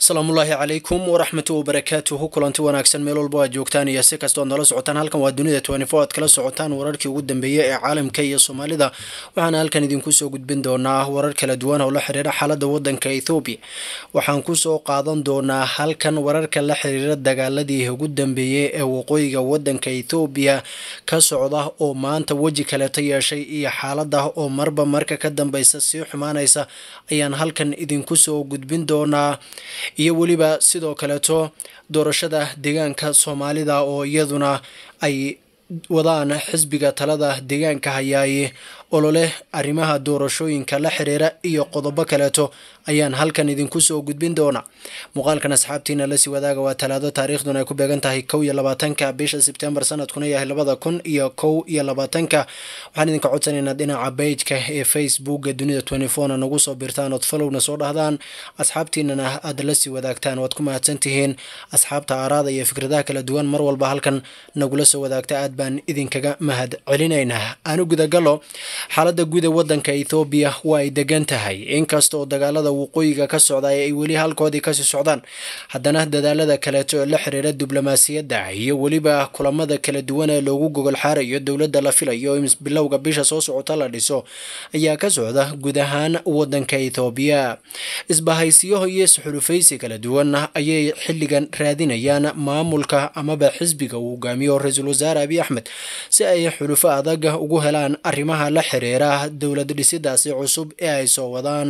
asalaamullaahi calaykum waraxmatu wabarakaatuhu kulanti wanaagsan meel walba aad joogtaan iyo si kastood nala socotaan halkan waa dunida twenty-four aad kala socotaan wararkii ugu dambeeyey ee caalamka iyo soomaalida waxaana halkan idinku soo gudbin doonaa warar kala duwan oo la xiriira xaaladda wadanka ethoobiya waxaan kusoo qaadan doonaa halkan wararka la xiriira dagaaladii ugu dambeeyey ee waqooyiga wadanka ethoobiya ka socda oo maanta weji kaleeta yeeshay iyo xaalada oo marba marka ka dambeysa sii xumaanaysa ayaan halkan idinku soo gudbin doonaa iyo weliba sidoo kaleeto doorashada deegaanka soomaalida oo iyaduna ay wadaan xisbiga talada deegaanka hayaaye ololeh arrimaha doorashooyinka la xiriira iyo qodobo kaleeto ayaan halkan idinku soo gudbin doonaa muuqaalkan asxaabtiina lasii wadaaga waa talaado taariikhduna ay ku beegan tahay kow iyo labaatanka bisha sebtembar sanadkuna yahay labada kun iyo kow iyo labaatanka waxaan idinka codsanaynaa dhinaca bejka ee facebooka dunida twenty-fourna nagu soo birtaan ood falowna soo dhahdaan asxaabtiinana aad lasii wadaagtaan waad ku mahadsan tihiin asxaabta aaraada iyo fikradaha kala duwan mar walba halkan nagula soo wadaagta aad baan idinkaga mahad celinaynaa aanu gudagalo xaalada guud ee wadanka ethoobiya waa ay degan tahay inkasta oo dagaalada waqooyiga ka socda ay weli halkoodii kasii socdaan haddana dadaalada kaleeto ee la xiriira diblomaasiyadda iyo weliba kulamada kala duwan ee loogu gogol xaarayo dowladda la filayo in bilowga bisha soo socota la dhiso ayaa ka socda guud ahaan wadanka ethoobiya isbahaysiyaho iyo isxulufaysi kala duwan ayay xilligan raadinayaan maamulka amaba xisbiga uu hogaamiyo ra-iisul wasaare abiy axmed si ay xulufo adag ugu helaan arrimaha la xiriira dowlad dhisidaasi cusub ee ay soo wadaan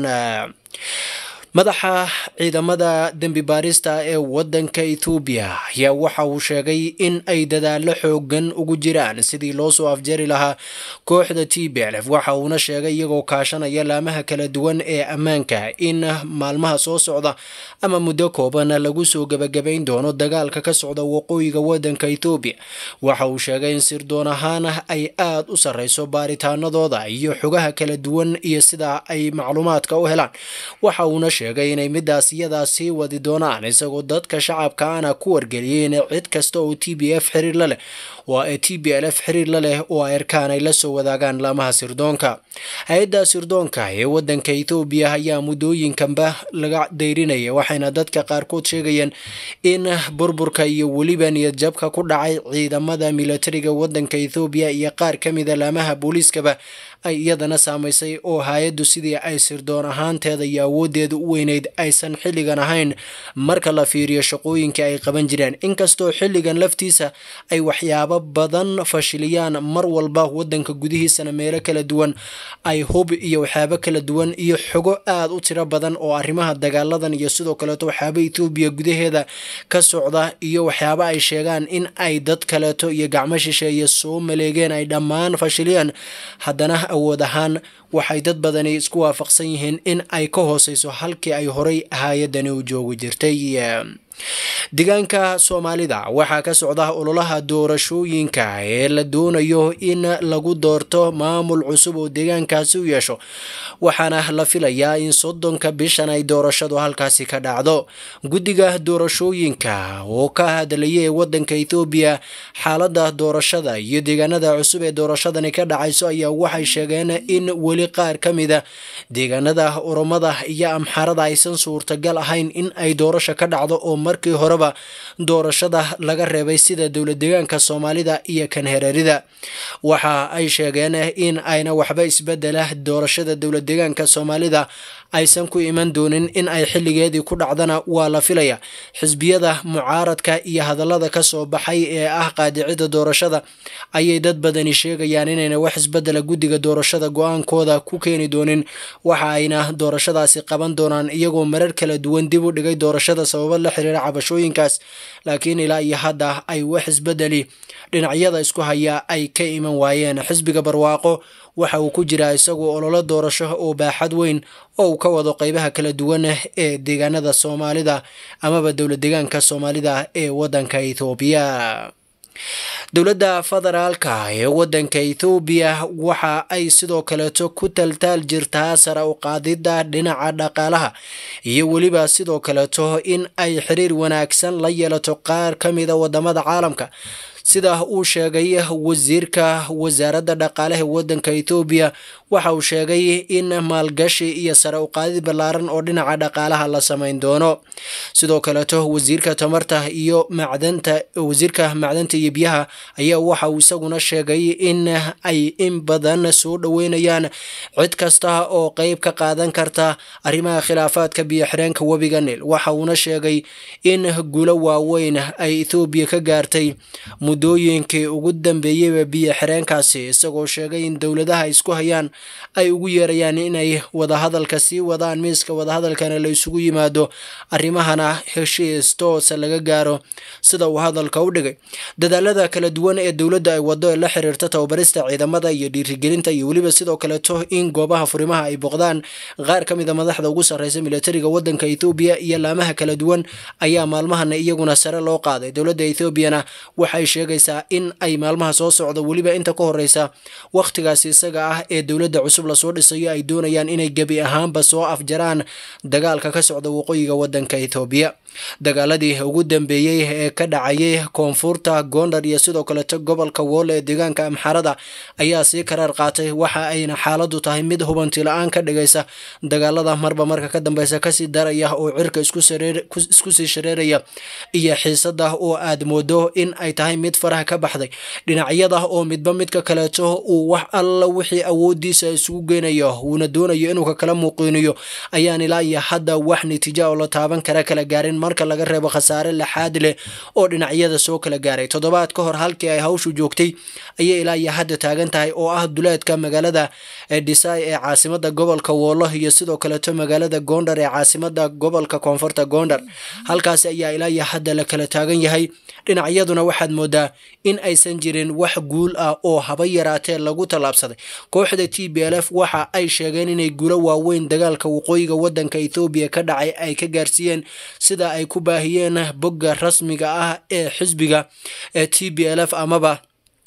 madaxa ciidamada dembi baarista ee wadanka ethoobiya ayaa waxa uu sheegay in ay dadaalo xoogan ugu jiraan sidii loo soo afjari lahaa kooxda t b l f waxa uuna sheegay iyagoo kaashanaya laamaha kala duwan ee ammaanka in maalmaha soo socda ama muddo kooban lagu soo gebagabayn doono dagaalka ka socda waqooyiga wadanka ethoobiya waxa uu sheegay in sirdoon ahaan ay aada u sarreyso baaritaanadooda iyo xogaha kala duwan iyo sida ay macluumaadka u helaan waxa uuna sheegay inay midaas iyadaa sii wadi doonaan isagoo dadka shacabka ana ku wargeliyay in cid kasta oo t b f xiriir la leh waa ee t b l f xiriir la leh oo ay arkaan ay la soo wadaagaan laamaha sirdoonka hay-adda sirdoonka ee wadanka ethoobiya ayaa muddooyinkanba laga dayrinaya waxayna dadka qaarkood sheegayeen in burburka iyo weliba niyad jabka ku dhacay ciidamada militariga wadanka ethoobiya iyo qaar ka mida laamaha booliiskaba ay iyadana saamaysay oo hay-addu sidii ay sirdoon ahaanteeda iyo awooddeeda u weyneyd aysan xilligan ahayn marka la fiiriyo shaqooyinkai ay qaban jireen inkastoo xilligan laftiisa ay waxyaabo badan fashiliyaan mar walba wadanka gudihiisana meelo kala duwan ay hub iyo waxyaabo kala duwan iyo xogo aad u tiro badan oo arrimaha dagaaladan iyo sidoo kaleeto waxyaaba ethoobiya gudaheeda ka socda iyo waxyaabo ay sheegaan in ay dad kaleeto iyo gacmo shisheeye soo maleegeen ay dhammaan fashiliyaan haddana awood ahaan waxay dad badani isku waafaqsan yihiin in ay ka hooseyso halkii ay horay hay-adani u joogi jirtay deegaanka soomaalida waxaa ka socda ololaha doorashooyinka ee la doonayo in lagu doorto maamul cusub oo deegaankaasi u yeesho waxaana la filayaa in soddonka bishan ay doorashadu halkaasi ka dhacdo guddiga doorashooyinka oo ka hadlaya ee wadanka ethoobiya xaalada doorashada iyo deegaanada cusub ee doorashadani ka dhacayso ayaa waxay sheegeen in weli qaar ka mida deegaanada oromada iyo amxarada aysan suurtagal ahayn in ay doorasho ka dhacdo oo markii horeba doorashada laga reebay sida dowlad deegaanka soomaalida iyo kan hereerida waxa ay sheegeen in ayna waxba isbedela doorashada dowlad deegaanka soomaalida aysan ku iman doonin in ay xilligeedii ku dhacdana waa la filaya xisbiyada mucaaradka iyo hadallada ka soo baxay ee ah qaadicida doorashada ayay dad badani sheegayaan inayna wax isbedela guddiga doorashada go-aankooda ku keeni doonin waxa ayna doorashadaasi qaban doonaan iyagoo marar kala duwan dib u dhigay doorashada sababo la xiriira cabashooyinkaas laakiin ilaa iyo hadda ay wax isbedeli dhinacyada isku haya ay ka iman waayeen xisbiga barwaaqo waxa uu ku jiraa isagu ololo doorasho oo baaxad weyn oo uu ka wado qeybaha kala duwan ee deegaanada soomaalida amaba dowlad deegaanka soomaalida ee wadanka ethoobiya dowladda federaalka ee wadanka ethoobiya waxa ay sidoo kaleeto ku taltaal jirtaa sare u qaadidda dhinaca dhaqaalaha iyo weliba sidoo kaleeto in ay xiriir wanaagsan la yeelato qaar ka mida wadamada caalamka sida uu sheegay wasiirka wasaaradda dhaqaalaha waddanka ethoobiya waxa uu sheegay in maalgashi iyo sare uqaadid ballaaran oo dhinaca dhaqaalaha la samayn doono sidoo kaleeto wasiirka tamarta iyo macdanta wasiirka macdanta iyo biyaha ayaa waxa uu isaguna sheegay in ay in badan soo dhoweynayaan cid kasta oo qeyb ka qaadan karta arrimaha khilaafaadka biyo xireenka webiga nil waxa uuna sheegay in guulo waaweyn ay ethoobiya ka gaartay muddooyinkii ugu dambeeyeyba biyo xireenkaasi isagoo sheegay in dowladaha isku hayaan ay ugu yeerayaan inay wadahadalka sii wadaan miiska wadahadalkana la isugu yimaado arrimahana heshiis toosa laga gaaro sida uu hadalka u dhigay dadaalada kala duwan ee dowladda ay wado ee la xiriirta tababarista ciidamada iyo dhiirigelinta iyo weliba sidoo kaleeto in goobaha furimaha ay boqdaan qaar ka mid a madaxda ugu sarreysa militariga waddanka ethoobiya iyo laamaha kala duwan ayaa maalmahana iyaguna sare loo qaaday dowladda ethoobiana waxay sheegaysaa in ay maalmaha soo socdo weliba inta ka horeysa wakhtigaasi isaga ah ee dowladda cusub lasoo dhisayo ay doonayaan inay gebi ahaanba soo afjaraan dagaalka ka socda waqooyiga waddanka ethoobiya dagaaladii ugu dambeeyey ee ka dhacayay koonfurta gondar iyo sidoo kaleto gobolka woole ee deegaanka amxarada ayaa sii karaar qaatay waxa ayna xaaladu tahay mid hubanti la-aan ka dhigaysa dagaalada marba marka ka dambeysa kasii daraya oo cirka isku sii shareeraya iyo xiisada oo aad moodo in ay tahay mid faraha ka baxday dhinacyada oo midba midka kaleeto uu wax alla wixii awoodiisa isugu geynayo uuna doonayo inuu ka kala muuqiiniyo ayaan ilaa iyo hadda wax natiija oo la taaban kara kala gaarin marka laga reebo khasaare laxaad leh oo dhinacyada soo kala gaaray toddobaad ka hor halkii ay hawshu joogtay ayay ilaa iyo hadda taagan tahay oo ah duleedka magaalada dhisay ee caasimada gobolka woolo iyo sidoo kaleeto magaalada gondar ee caasimada gobolka koonfurta gondar halkaasi ayaa ilaa iyo hadda la kala taagan yahay dhinacyaduna waxaad moodaa in aysan jirin wax guul ah oo haba yaraatee lagu tallaabsaday kooxda t b l f waxa ay sheegeen inay guulo waaweyn dagaalka waqooyiga waddanka ethoobiya ka dhacay ay ka gaarsiiyeen sida ay ku baahiyeen bogga rasmiga ah ee xisbiga ee t b l f amaba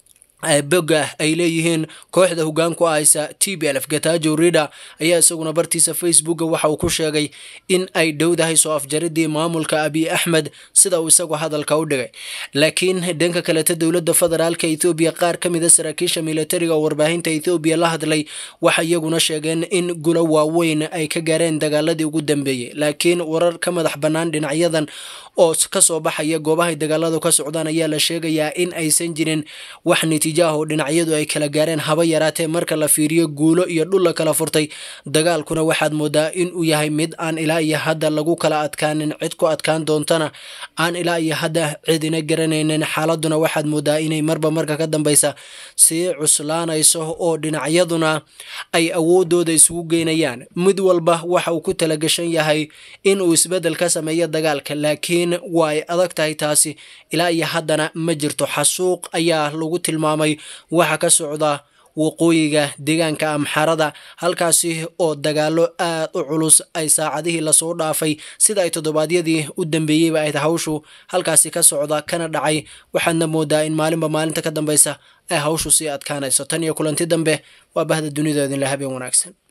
bogga ay leeyihiin kooxda hogaanku haysa t b l f gatajo rida ayaa isaguna bartiisa facebooka waxa uu ku sheegay in ay dhowdahay soo afjaridii maamulka abiy axmed sida uu isagu hadalka u dhigay laakiin dhanka kaleta dowladda federaalka ethoobiya qaar ka mida saraakiisha militariga oo warbaahinta ethoobiya la hadlay waxay iyaguna sheegeen in gulo waaweyn ay ka gaareen dagaaladii ugu dambeeyey laakiin warar ka madax bannaan dhinacyadan oo kasoo baxaya goobahay dagaaladu ka socdaan ayaa la sheegayaa in aysan jirin wax natiijo ah oo dhinacyadu ay kala gaareen haba yaraatee marka la fiiriyo guulo iyo dhul la kala furtay dagaalkuna waxaad moodaa in uu yahay mid aan ilaa iyo hadda lagu kala adkaanin cid ku adkaan doontana aan ilaa iyo hadda cidina garanaynin xaaladuna waxaad moodaa inay marba marka ka dambeysa sii cuslaanayso oo dhinacyaduna ay awoodooda isugu geynayaan mid walba waxa uu ku talagashan yahay in uu isbedel ka sameeyo dagaalka laakiin waa ay adag tahay taasi ilaa iyo haddana ma jirto xasuuq ayaa lagu tilmaamay waxa ka socda waqooyiga deegaanka amxarada halkaasi oo dagaalo aad u culus ay saacadihii lasoo dhaafay sida ay toddobaadyadii u dambeeyeyba ayd hawshu halkaasi ka socda kana dhacay waxaadna moodaa in maalinba maalinta ka dambeysa ay hawshu sii adkaanayso tan iyo kulanti dambe waa bahda dunida idinle habeen wanaagsan